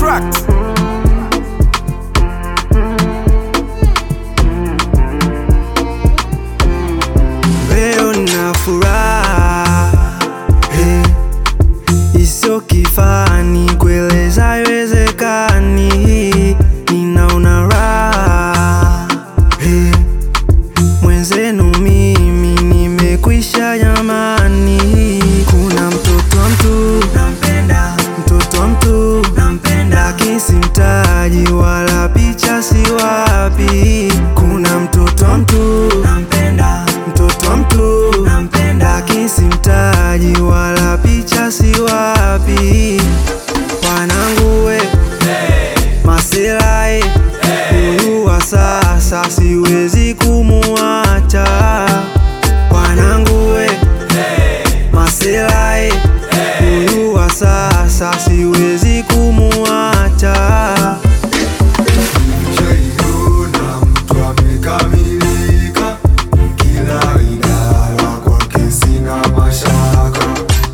tracks. Leo na furaha hey, isiyo kifani, kueleza haiwezekani, ninaona raha hey, mwenzenu mimi nimekwisha jamani, kuna mtoto wa mtu nampenda, mtoto wa mtu nampenda, lakini simtaji wala picha siwapi, kuna mtoto wa mtu nampenda, mtoto wa mtu nampenda, lakini simtaji wala picha siwapi, wanangu we Masilahi huyu wa sasa siwezi kumuacha, wanangu we Masilahi huyu wa sasa siwezi kumuacha. Shaiona mtu amekamilika, kila idara kwake sina mashaka.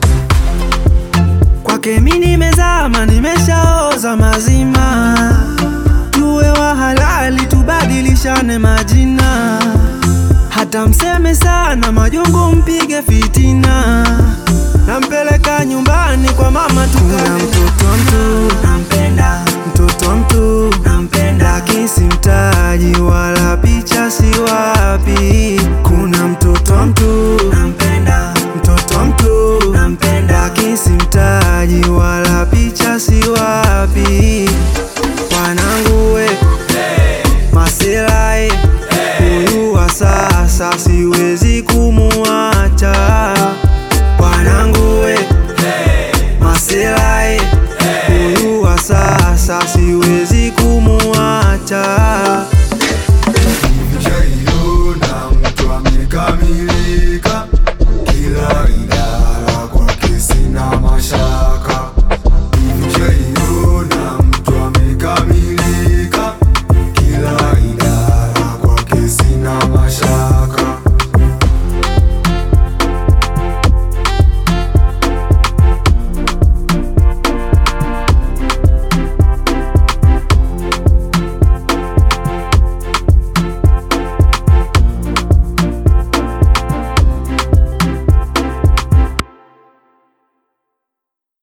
Kwake mi nimezama, nimeshaoza mazima, tuwe wa halali, tubadilishane majina, hata mseme sana majungu, mpige fitina, nampeleka nyumbani kwa mama tukale. Mtoto wa mtu nampenda, mtoto wa mtu nampenda, lakini simtaji wala picha siwapi. Kuna mtoto wa mtu